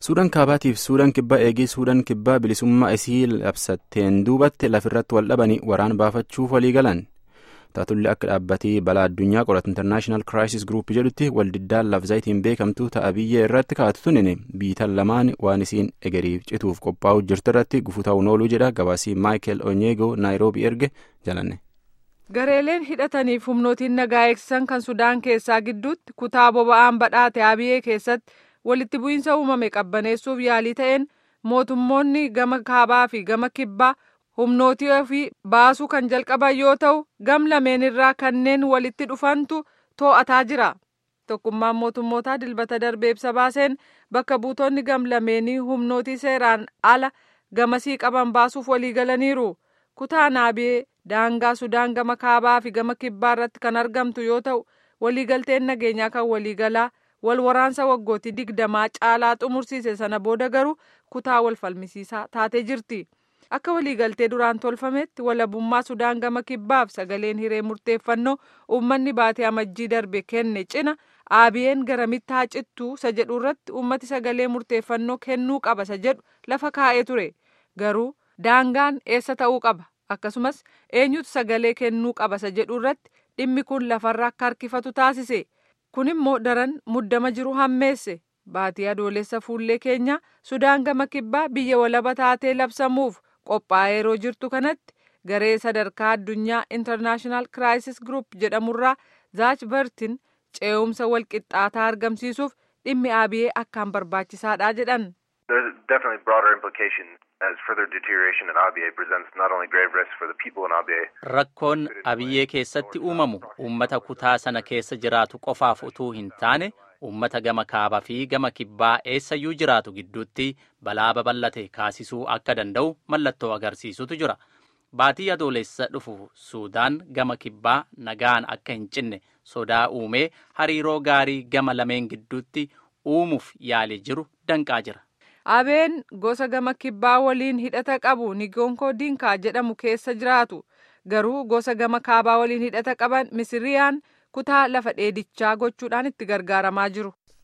Suudaan kaabaatiif Suudaan kibbaa eegii Suudaan kibbaa bilisummaa isii labsatteen duubatti lafirratti wal dhabanii waraan baafachuuf walii galan. Taatulli akka dhaabbatii balaa addunyaa qoratu International Crisis Group jedhutti waldiddaan lafzaayitiin beekamtuu ta'a biyya irratti kaa'atu tunin biitan lamaan waan isiin egeriif cituuf qophaa'u jirtu irratti gufuu ta'uun ooluu jedha gabaasii Maayikel Onyeegoo Naayiroobii erge jalanne. Gareeleen hidhataniif humnootiin nagaa eegsisan kan Sudaan keessaa gidduutti kutaa boba'aan badhaate Abiyee keessatti walitti bu'iinsa uumame qabbaneessuuf yaalii ta'een mootummoonni gama kaabaa fi gama kibbaa humnootii ofii baasuu kan jalqaban yoo ta'u gam lameen irraa kanneen walitti dhufantu too'ataa jira. Tokkummaan mootummootaa dilbata darbee ibsa baaseen bakka buutonni gam lameenii humnootii seeraan ala gamasii qaban baasuuf walii galaniiru. Kutaan Abiyee daangaa Sudaan gama kaabaa fi gama kibbaa irratti kan argamtu yoo ta'u waliigalteen nageenyaa kan waliigalaa wal waraansa waggootii digdamaa caalaa xumursiise sana booda garuu kutaa wal falmisiisaa taatee jirti. Akka waliigaltee duraan tolfametti walabummaa Sudaan gama kibbaaf sagaleen hiree murteeffannoo uummanni baatee amajjii darbe kenne cina Abiyeen garamitti haa cittuu isa jedhu irratti uummati sagalee murteeffannoo kennuu qaba isa jedhu lafa kaa'ee ture. Garuu daangaan eessa ta'uu qaba akkasumas eenyutu sagalee kennuu qaba isa jedhu irratti dhimmi kun lafarra akka harkifatu taasise. kun immoo daran muddama jiru hammeesse baatii adoolessa fuullee keenya sudaan gama kibbaa biyya walaba taatee labsamuuf qophaa'ee yeroo jirtu kanatti garee sadarkaa addunyaa intarnaashinaal kiraayisis gruup jedhamurraa zaach bartin ce'umsa walqixxaataa argamsiisuuf dhimmi abiyee akkaan barbaachisaadha jedhan. Rakkoon abiyyee keessatti uumamu uummata kutaa sana keessa jiraatu qofaaf utuu hin taane uummata gama kaabaa fi gama kibbaa eessayyuu jiraatu gidduutti balaa babal'ate kaasisuu akka danda'u mallattoo agarsiisutu jira. Baatii adoolessa dhufu Suudaan gama kibbaa nagaan akka hin cinne sodaa uumee hariiroo gaarii gama lameen gidduutti uumuuf yaalii jiru danqaa jira. Abeen gosa gama kibbaa waliin hidhata qabu Nigonkoo Dinkaa jedhamu keessa jiraatu. Garuu gosa gama kaabaa waliin hidhata qaban Misiriyaan kutaa lafa dheedichaa gochuudhaan itti gargaaramaa jiru.